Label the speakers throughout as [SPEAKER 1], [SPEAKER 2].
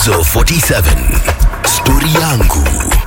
[SPEAKER 1] Gumzo 47 Stori yangu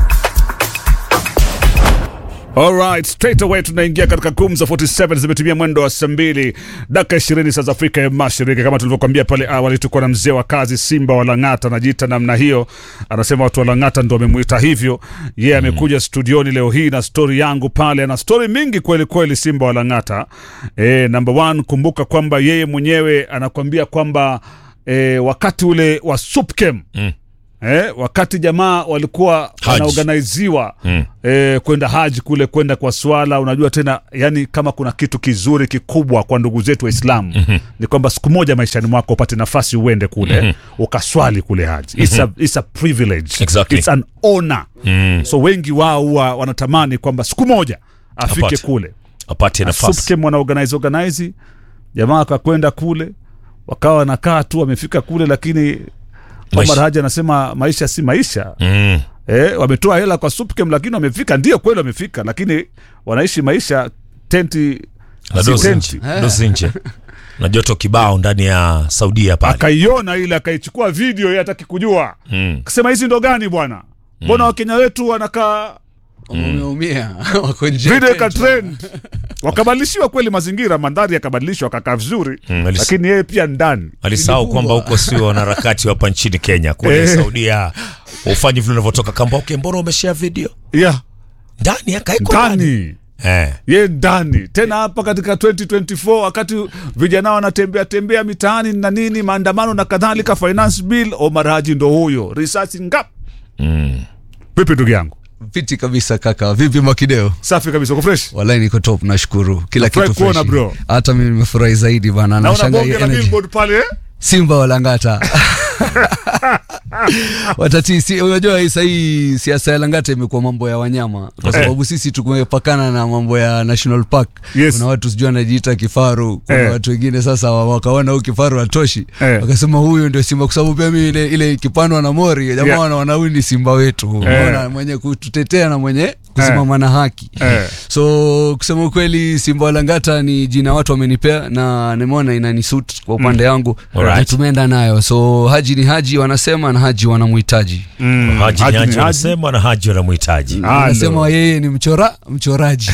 [SPEAKER 2] Alright, straight away tunaingia katika Gumzo 47 zimetumia mwendo wa saa mbili dakika 20 saa za Afrika ya Mashariki. Kama tulivyokuambia pale awali, tulikuwa na mzee wa kazi Simba wa Lang'ata, anajiita namna hiyo, anasema watu wa Lang'ata ndo wamemuita hivyo. Yeye yeah, amekuja studioni leo hii na stori yangu pale, ana stori mingi kweli kweli. Simba wa Lang'ata e, number one, kumbuka kwamba yeye mwenyewe anakwambia kwamba e, wakati ule wa Supkem mm. Eh, wakati jamaa walikuwa wanaorganiziwa mm. eh, kwenda haji kule kwenda kwa swala, unajua tena, yani kama kuna kitu kizuri kikubwa kwa ndugu zetu Waislamu mm -hmm. ni kwamba siku moja maishani mwako upate nafasi uende kule mm -hmm. ukaswali kule haji it's, a, it's a privilege
[SPEAKER 3] Exactly.
[SPEAKER 2] it's an honor mm. so wengi wao huwa wanatamani kwamba siku moja afike
[SPEAKER 3] Apate.
[SPEAKER 2] kule
[SPEAKER 3] apate nafasi
[SPEAKER 2] Supkem wana organize organize, jamaa wakakwenda kule, wakawa wanakaa tu, wamefika kule, lakini Omar
[SPEAKER 3] Maisha.
[SPEAKER 2] Haji anasema maisha si maisha
[SPEAKER 3] mm.
[SPEAKER 2] eh, wametoa hela kwa Supkem, lakini wamefika, ndio kweli wamefika, lakini wanaishi maisha tenti
[SPEAKER 3] na
[SPEAKER 2] si
[SPEAKER 3] dozi
[SPEAKER 2] tenti.
[SPEAKER 3] nje dozi nje na joto kibao ndani ya Saudia pale
[SPEAKER 2] Akaiona ile akaichukua video, yeye hataki kujua
[SPEAKER 3] mm.
[SPEAKER 2] kasema hizi ndo gani bwana, mbona wakenya wetu wanakaa
[SPEAKER 4] wameumia wako nje
[SPEAKER 2] video
[SPEAKER 4] ya
[SPEAKER 2] ika
[SPEAKER 4] tent.
[SPEAKER 2] trend wakabadilishiwa kweli mazingira mandhari yakabadilishwa akakaa vizuri
[SPEAKER 3] Mm, alis-
[SPEAKER 2] lakini yeye pia ndani
[SPEAKER 3] alisahau
[SPEAKER 4] Ilifungwa.
[SPEAKER 3] kwamba huko sio wanaharakati hapa nchini Kenya kule
[SPEAKER 2] Eh.
[SPEAKER 3] Saudia ufanyi vile unavyotoka kamba okay, mbona umeshare video
[SPEAKER 2] yeah,
[SPEAKER 3] ndani akaekwa ndani
[SPEAKER 2] ndani
[SPEAKER 3] eh.
[SPEAKER 2] ye ndani tena hapa katika 2024 wakati vijana wanatembea tembea mitaani na nini maandamano na kadhalika finance bill Omar Haji ndo huyo risasi ngap
[SPEAKER 3] mm.
[SPEAKER 2] vipi ndugu yangu
[SPEAKER 4] fiti kabisa kaka vipi makideo
[SPEAKER 2] safi kabisa uko fresh
[SPEAKER 4] walai niko top nashukuru kila
[SPEAKER 2] Nafurahi
[SPEAKER 4] kitu
[SPEAKER 2] kuona,
[SPEAKER 4] freshi.
[SPEAKER 2] bro.
[SPEAKER 4] hata mimi nimefurahi zaidi bana
[SPEAKER 2] naona
[SPEAKER 4] nashangaa
[SPEAKER 2] bonge
[SPEAKER 4] hii
[SPEAKER 2] la
[SPEAKER 4] energy.
[SPEAKER 2] billboard pale eh?
[SPEAKER 4] simba walangata watati si, unajua hii sahii siasa ya langata imekuwa mambo ya wanyama kwa sababu sisi tumepakana na mambo ya national park
[SPEAKER 2] Yes.
[SPEAKER 4] kuna watu sijui anajiita kifaru kuna
[SPEAKER 2] Eh.
[SPEAKER 4] watu wengine sasa wa- wakaona huu kifaru atoshi
[SPEAKER 2] Eh.
[SPEAKER 4] wakasema huyu ndio simba kwa sababu pia mimi ile, ile kipandwa na mori jamaa
[SPEAKER 2] Yeah.
[SPEAKER 4] wanaona huyu ni simba wetu unaona mwenye kututetea na mwenye kusimama na haki
[SPEAKER 2] Eh.
[SPEAKER 4] so kusema ukweli simba walangata ni jina watu wamenipea na nimeona inanisuit kwa upande wangu
[SPEAKER 3] Alright.
[SPEAKER 4] na tumeenda nayo so haji ni haji wanasema na haji wanamhitaji
[SPEAKER 2] Mm,
[SPEAKER 3] Haji
[SPEAKER 2] Haji
[SPEAKER 3] ni
[SPEAKER 2] ni
[SPEAKER 3] Haji
[SPEAKER 2] Haji.
[SPEAKER 3] wanasema na Haji wanamhitaji
[SPEAKER 2] Ah,
[SPEAKER 4] anasema
[SPEAKER 2] ndo.
[SPEAKER 4] yeye ni mchora mchoraji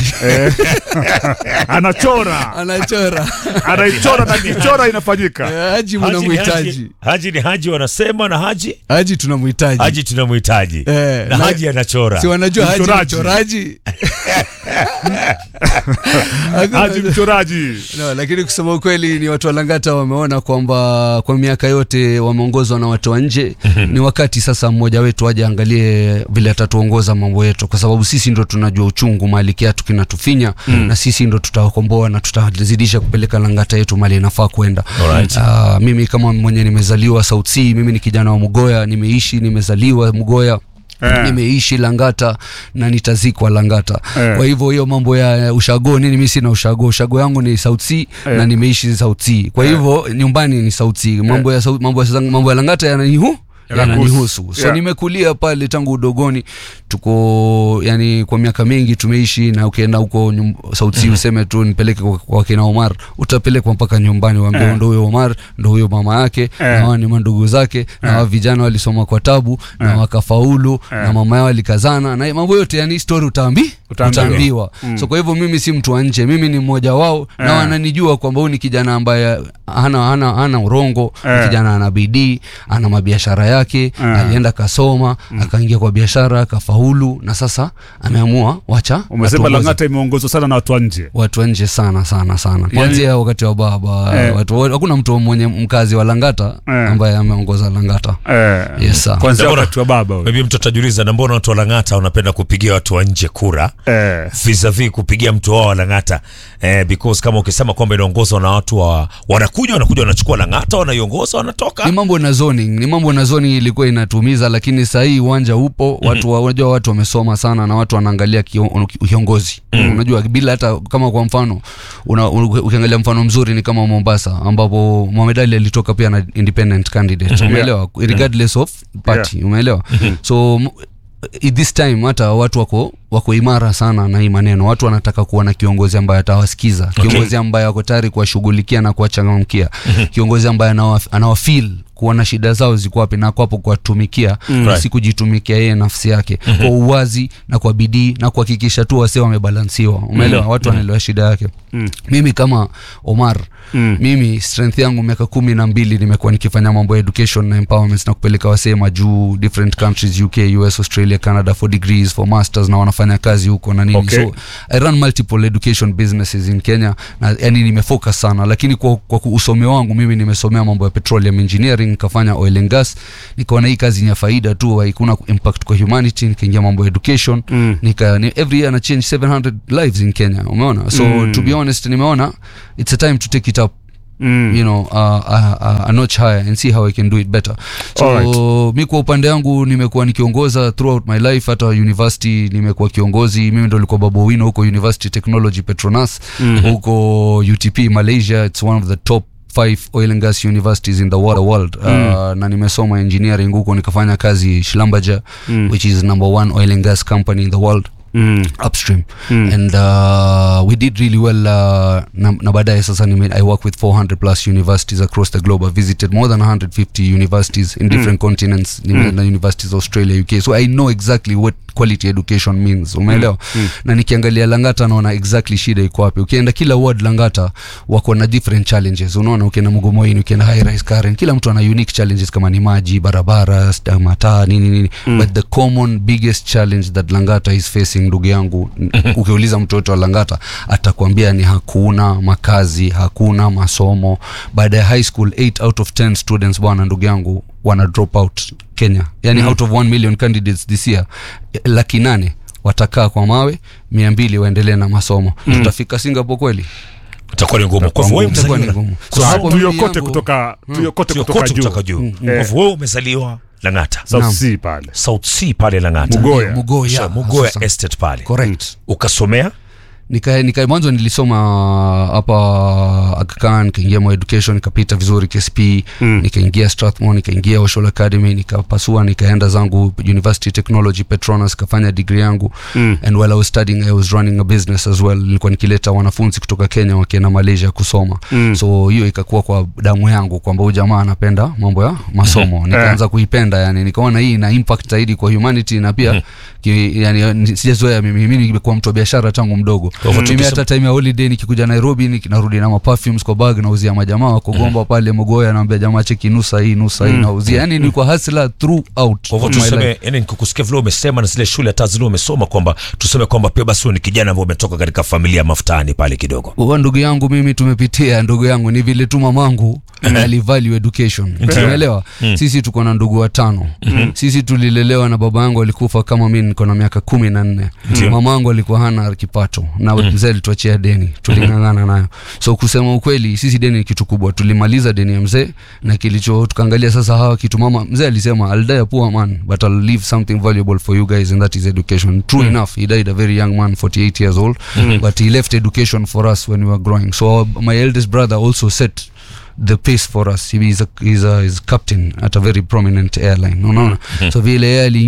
[SPEAKER 2] anachora
[SPEAKER 4] anachora
[SPEAKER 2] anaichora na kichora inafanyika
[SPEAKER 4] haji
[SPEAKER 3] Haji ni
[SPEAKER 4] mnamhitaji
[SPEAKER 3] Haji, Haji ni Haji wanasema na Haji
[SPEAKER 4] haji tunamhitaji
[SPEAKER 3] Haji tunamhitaji
[SPEAKER 4] Eh,
[SPEAKER 3] na
[SPEAKER 4] na-
[SPEAKER 3] Haji anachora
[SPEAKER 4] si wanajua haji
[SPEAKER 2] Mchoraji.
[SPEAKER 4] mchoraji
[SPEAKER 2] Haji mchoraji
[SPEAKER 4] no, lakini kusema ukweli ni watu wa Langata wameona kwamba kwa miaka yote wameongozwa na watu wa nje. ni wakati sasa mmoja wetu aje angalie vile atatuongoza mambo yetu, kwa sababu sisi ndo tunajua uchungu mahali kiatu kinatufinya na sisi ndo tutawakomboa na tutazidisha kupeleka Langata yetu mahali inafaa kwenda.
[SPEAKER 3] Alright.
[SPEAKER 4] Ah, mimi kama mwenye nimezaliwa South Sea, mimi ni kijana wa Mugoya, nimeishi nimezaliwa Mugoya
[SPEAKER 2] Eh.
[SPEAKER 4] nimeishi Langata na nitazikwa Langata.
[SPEAKER 2] Eh.
[SPEAKER 4] Kwa hivyo hiyo mambo ya ushago nini, mimi sina ushago. Ushago yangu ni South Sea na nimeishi South Sea. Kwa hivyo nyumbani ni South Sea. Mambo ya South- mambo ya mambo ya Langata yananihu
[SPEAKER 2] Yanakuhusu.
[SPEAKER 4] yananihusu so
[SPEAKER 2] Yeah.
[SPEAKER 4] nimekulia pale tangu udogoni tuko yani kwa miaka mingi tumeishi na ukienda huko nyum- South Sea useme tu nipeleke kwa, kwa kina Omar utapelekwa mpaka nyumbani waambie
[SPEAKER 2] Eh.
[SPEAKER 4] ndo huyo Omar ndo huyo mama yake na hawa ni mandugu zake na hawa vijana walisoma kwa tabu na wakafaulu na mama yao alikazana na mambo yote yani story utaambi
[SPEAKER 2] Utaambiwa.
[SPEAKER 4] utaambiwa so kwa hivyo mimi si mtu wa nje mimi ni mmoja wao na wananijua kwamba huyu ni kijana ambaye hana hana hana urongo ni
[SPEAKER 2] Eh.
[SPEAKER 4] kijana ana bidii ana mabiashara yake alienda kasoma akaingia kwa biashara akafaulu na sasa ameamua wacha
[SPEAKER 2] umesema
[SPEAKER 4] atuongoze.
[SPEAKER 2] Lang'ata imeongozwa sana na watu wa nje
[SPEAKER 4] watu wa nje sana sana sana kwanzia wakati wa baba
[SPEAKER 2] Eh.
[SPEAKER 4] watu hakuna mtu mwenye mkazi wa Langata
[SPEAKER 2] Eh.
[SPEAKER 4] ambaye ameongoza Langata
[SPEAKER 2] eh,
[SPEAKER 4] Yes, sir.
[SPEAKER 2] kwanzia
[SPEAKER 3] Mbona-
[SPEAKER 2] wakati wa baba huyo.
[SPEAKER 3] maybe mtu atajiuliza na mbona watu wa Lang'ata wanapenda kupigia watu wa nje kura
[SPEAKER 2] eh,
[SPEAKER 3] vis-a-vis kupigia mtu wao wa Lang'ata eh, because kama ukisema kwamba inaongozwa na watu wa wanakuja wanakuja wanachukua Lang'ata wanaiongoza wanatoka
[SPEAKER 4] ni mambo na zoning ni mambo na zoning ilikuwa inatumiza lakini saa hii uwanja upo watu wa- unajua watu wamesoma sana na watu wanaangalia kio- kiongozi unajua bila hata kama kwa mfano una, una, ukiangalia mfano mzuri ni kama Mombasa ambapo Mohamed Ali alitoka pia na independent candidate umeelewa regardless of party umeelewa so m- i- this time hata watu wako wako imara sana na hii maneno watu wanataka kuwa na kiongozi ambaye atawasikiza kiongozi ambaye ako tayari kuwashughulikia na kuwachangamkia kiongozi ambaye anawa, anawafeel kuona shida zao ziko wapi na kwapo kuwatumikia mm.
[SPEAKER 3] Right.
[SPEAKER 4] si kujitumikia yeye nafsi yake mm-hmm. kwa uwazi na kwa bidii na kuhakikisha tu wasee wamebalansiwa umeelewa mm. watu wanaelewa shida yake mm. mimi kama omar mm. mimi strength yangu miaka kumi na mbili nimekuwa nikifanya mambo ya education na empowerment na kupeleka wasee majuu different countries uk us australia canada for degrees for masters na wanafanya kazi huko na nini
[SPEAKER 2] Okay.
[SPEAKER 4] so i run multiple education businesses in kenya na yani nimefocus sana lakini kwa, kwa usome wangu mimi nimesomea mambo ya petroleum engineering nikafanya oil and gas nikaona hii kazi ni ya faida tu haikuna impact kwa humanity nikaingia mambo ya education mm. nika ni, every year na change 700 lives in kenya umeona so mm. to be honest nimeona it's a time to take it up Mm. you know uh, uh, uh, a notch higher and see how i can do it better so
[SPEAKER 2] Alright.
[SPEAKER 4] mi kwa upande wangu nimekuwa nikiongoza throughout my life hata university nimekuwa kiongozi mimi ndo likuwa babo wino huko university technology petronas mm-hmm. huko utp malaysia it's one of the top five oil and gas universities in the world, world. Mm. Uh, na nimesoma engineering huko nikafanya kazi shlambaja mm. which is number one oil and gas company in the world
[SPEAKER 2] Mm.
[SPEAKER 4] upstream mm. and uh, we did really well uh, na, na baadaye sasa nime, i work with 400 plus universities across the globe i visited more than 150 universities in different continents nimeenda universities australia uk so i know exactly what quality education means umeelewa mm. na nikiangalia langata naona exactly shida iko wapi ukienda kila ward langata wako na different challenges unaona ukienda mgomoini ukienda high rise karen kila mtu ana unique challenges kama ni maji barabara sta- mataa nini nini mm. but the common biggest challenge that langata is facing ndugu yangu n- ukiuliza mtoto wa langata atakwambia ni hakuna makazi hakuna masomo baada ya high school 8 out of 10 students bwana ndugu yangu wana drop out kenya yani mm. out of 1 million candidates this year eh, laki nane watakaa kwa mawe mia mbili waendelee na masomo mm. tutafika singapore kweli
[SPEAKER 3] itakuwa ni ngumu kwa hivyo wewe
[SPEAKER 4] Itakuwa ni
[SPEAKER 3] mzaliwa
[SPEAKER 4] ngumu.
[SPEAKER 3] Kwa
[SPEAKER 4] So
[SPEAKER 3] sababu
[SPEAKER 4] hapo mimi
[SPEAKER 2] tuyokote
[SPEAKER 4] yangu-
[SPEAKER 2] kutoka tuyokote kutoka
[SPEAKER 3] kote
[SPEAKER 2] juu
[SPEAKER 3] kutoka juu kwa hivyo wewe umezaliwa Lang'ata
[SPEAKER 2] South
[SPEAKER 4] Naam.
[SPEAKER 2] Sea pale
[SPEAKER 3] South Sea pale Lang'ata
[SPEAKER 2] Mugoya.
[SPEAKER 4] Mugoya,
[SPEAKER 3] Sure, Mugoya
[SPEAKER 4] sasa.
[SPEAKER 3] Estate pale
[SPEAKER 4] correct
[SPEAKER 3] ukasomea
[SPEAKER 4] nika, nika mwanzo nilisoma hapa Aga Khan nikaingia mo education nikapita vizuri KSP mm. nikaingia Strathmore nikaingia Oshol Academy nikapasua nikaenda zangu University Technology Petronas kafanya degree yangu mm. and while I was studying I was running a business as well nilikuwa nikileta wanafunzi kutoka Kenya wakienda Malaysia kusoma mm. so hiyo ikakuwa kwa damu yangu kwamba huyu jamaa anapenda mambo ya masomo nikaanza kuipenda yani nikaona hii ina impact zaidi kwa humanity na pia ki, yani, ni- sijazoea mimi mimi nimekuwa mtu wa biashara tangu mdogo
[SPEAKER 3] hivyo
[SPEAKER 4] mimi
[SPEAKER 3] tukisema-
[SPEAKER 4] hata time ya holiday nikikuja nairobi nik- narudi na maperfumes kwa bag nauzia majamaa wako gomba pale mogoya naambia jamaa cheki nusa hii nusa hii nauzia yani nilikuwa hasla throughout
[SPEAKER 3] kwa hivyo
[SPEAKER 4] my life.
[SPEAKER 3] tuseme yani nikukusikia vile umesema na zile shule hata zile umesoma kwamba tuseme kwamba pia basi wewe ni kijana ambaye umetoka katika familia ya mafutani pale kidogo
[SPEAKER 4] Wa ndugu yangu mimi tumepitia ndugu yangu ni vile tu mamangu alivalue education umeelewa sisi tuko na ndugu watano sisi tulilelewa na baba yangu alikufa kama mi niko na miaka kumi na nne mama yangu alikuwa hana kipato na mzee alituachia deni tuling'ang'ana nayo so kusema ukweli sisi deni ni kitu kubwa tulimaliza deni ya mzee na kilicho tukaangalia sasa hawa kitu mama mzee alisema I'll die a poor man but I'll leave something valuable for you guys and that is education true enough he died a very young man 48 years old but he left education for us when we were growing so our, my eldest brother also set the pace for us he is a, he's a, he's a captain at a very prominent airline unaona so vile yeye ali